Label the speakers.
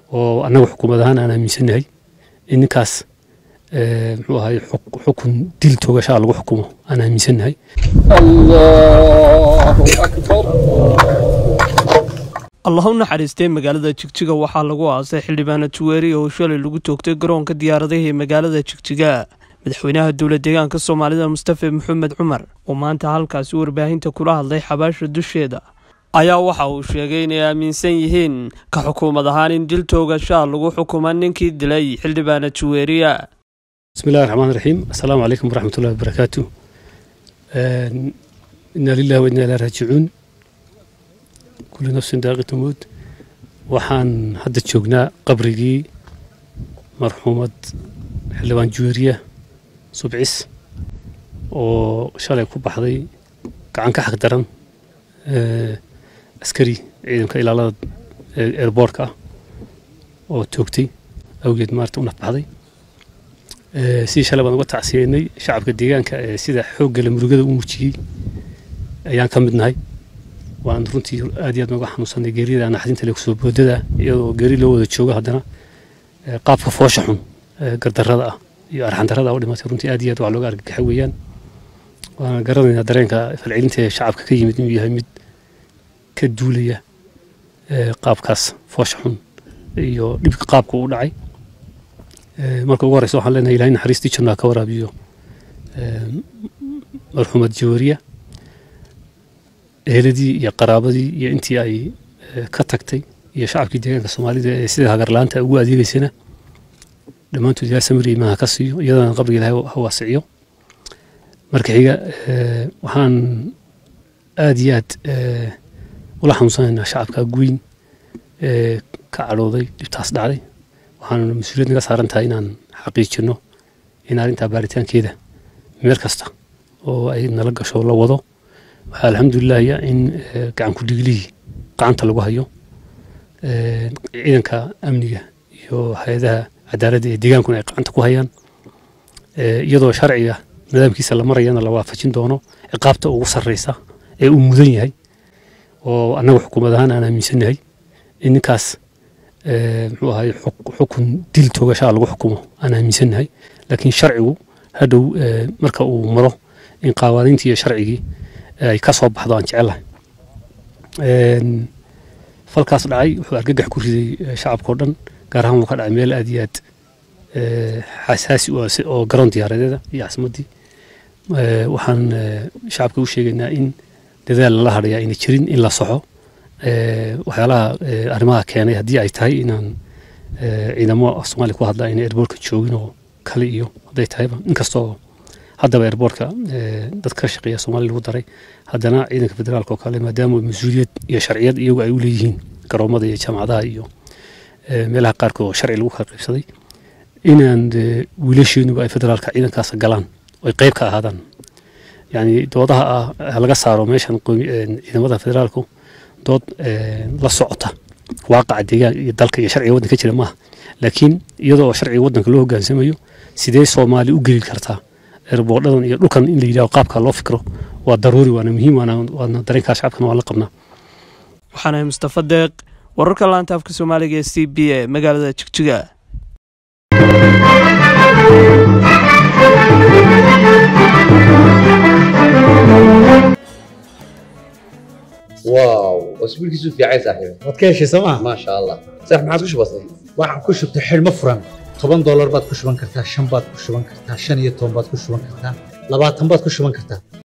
Speaker 1: oo annaga xukuumad ahaan aan aaminsannahay in ninkaas muxuu ahay xukun dil toogashaa lagu xukumo aan aaminsannahay
Speaker 2: allah u naxariistay magaalada jigjiga waxaa lagu aasay xildhibaana juweeri oo shalay lagu toogtay garoonka diyaaradaha ee magaalada jigjiga madaxweynaha dowla deegaanka soomaalida mustafe maxamed cumar oo maanta halkaasi warbaahinta kula hadlay xabaasha dusheeda ayaa waxa uu sheegay inay aaminsan yihiin ka xukuumad ahaan in dil toogashaa lagu xukuma ninkii dilay xildhibaana juweeriya
Speaker 1: bismillahi raxmaan raxiim assalaamu calaykum waraxmatullahi wabarakaatu inaa lillahi wa inaa ilaa raajicuun kulli nafsin daaqita mowd waxaan hadda joognaa qabrigii marxuumad xildhibaan juweeriya subcis oo shalay ku baxday gacan ka xaq daran askari ciidanka ilaalada airboortka ah oo toogtay awgeed maarata u nafbaxday sidii shalay baan uga tacsiyeynay shacabka deegaanka ee sida xooggale murugada u muujiyey ayaan ka mid nahay waan runtii aad iyo aad nooga xanuunsanay geerida naxdinta le kusoo boodada iyadoo geeri loo wada joogo haddana qaabka foosha xun gardarrada ah iyo arxandarrada u dhimatay runtii aad iyo aad waa looga argagaxa weeyaan waana garanaynaa dareenka falcelinta ee shacabka ka yimid inuu yahay mid ka duulaya qaabkaas foosha xun iyo dhibka qaabka u dhacay marka ugu horeysa waxaan leenahay ilahay naxariistii jannaa ka waraabiyo marxuumad jawaariya eheladii iyo qaraabadii iyo intii ay ka tagtay iyo shacabkii deegaanka soomaalida ee sida hagarlaanta ugu adeegeysana dhammaantood ilahay samiri imaha ka siiyo iyadana qabriga ilahay ha waasiciyo marka xiga waxaan aad iyo aad ula xanuunsanaynaa shacabka guyn ee ka cadhooday dhibtaas dhacday waxaana mas-uuliyad naga saaran tahay inaan xaqiijino in arrintaa baaritaankeeda meel kasta oo ay nala gasho la wado waxaa alxamdulilahya in gacan ku dhiglihii gacanta lagu hayo ciidanka amniga iyo hay-adaha cadaaladda ee deegaankuna ay gacanta ku hayaan iyadoo sharciga nidaamkiisa la marayana la waafajin doono ciqaabta ugu sarreysa ee uu mudan yahay oo annaga xukuumad ahaan aan aaminsannahay in ninkaas muxuu ahay xukun dil toogashaa lagu xukumo aan aaminsannahay laakiin sharcigu hadhow marka uu maro in qawaaniintii iyo sharcigii ay ka soo baxdo aan jecelahay falkaas dhacay wuxuu argagax ku riday shacabkao dhan gaar ahaan wuu ka dhacay meel aad iyo aad xasaasi oo garoon diyaaradeeda iyo caasimaddii waxaan shacabka u sheegaynaa in dadaal lala hadhayaa ayna jirin in la soxo waxyaalaha arrimaha keenay haddii ay tahay inaan ciidamo soomaaliya ku hadla ayna airboortka joogin oo kale iyo hadday tahayba inkastoo haddaba airboortka dad ka shaqeeya soomaaliya lagu daray haddana ciidanka federaalka oo kale maadaama mas-uuliyad iyo sharciyad iyagu ay u leeyihiin garoomada iyo jaamacadaha iyo meelaha qaarkood oo sharci lagu kala qaybsaday inaan wiilasheenuba ay federaalka ciidankaas galaan oy qayb ka ahaadaan yani doodaha ah laga saaro meeshan ciidamada federaalku dood la socota waaqaca deegaan iyo dalka iyo sharciga waddanka jira maaha laakiin iyadoo sharciga waddanka loo hogaansamayo sidee soomaali u geli kartaa erboodhadan iyo dhulkan in la yidhaho qaabka loo fikro waa daruuri waana muhiim waana dareenkaa shacabkana waa la qabnaa
Speaker 2: waxaanahay mustafa deeq wararka laanta afka soomaaliga ee c b a magaalada jigjiga
Speaker 3: واو اسبوع كيسو في عايز صاحبي
Speaker 4: waad ka heshay sooma
Speaker 3: ما شاء الله صح ما عادش بسيط
Speaker 4: waxaan ku shubtay xidhmo furan toban doolar baad ku shuban kartaa shan baad ku shuban kartaa shan iyo toban baad ku shuban kartaa labaatan baad ku shuban kartaa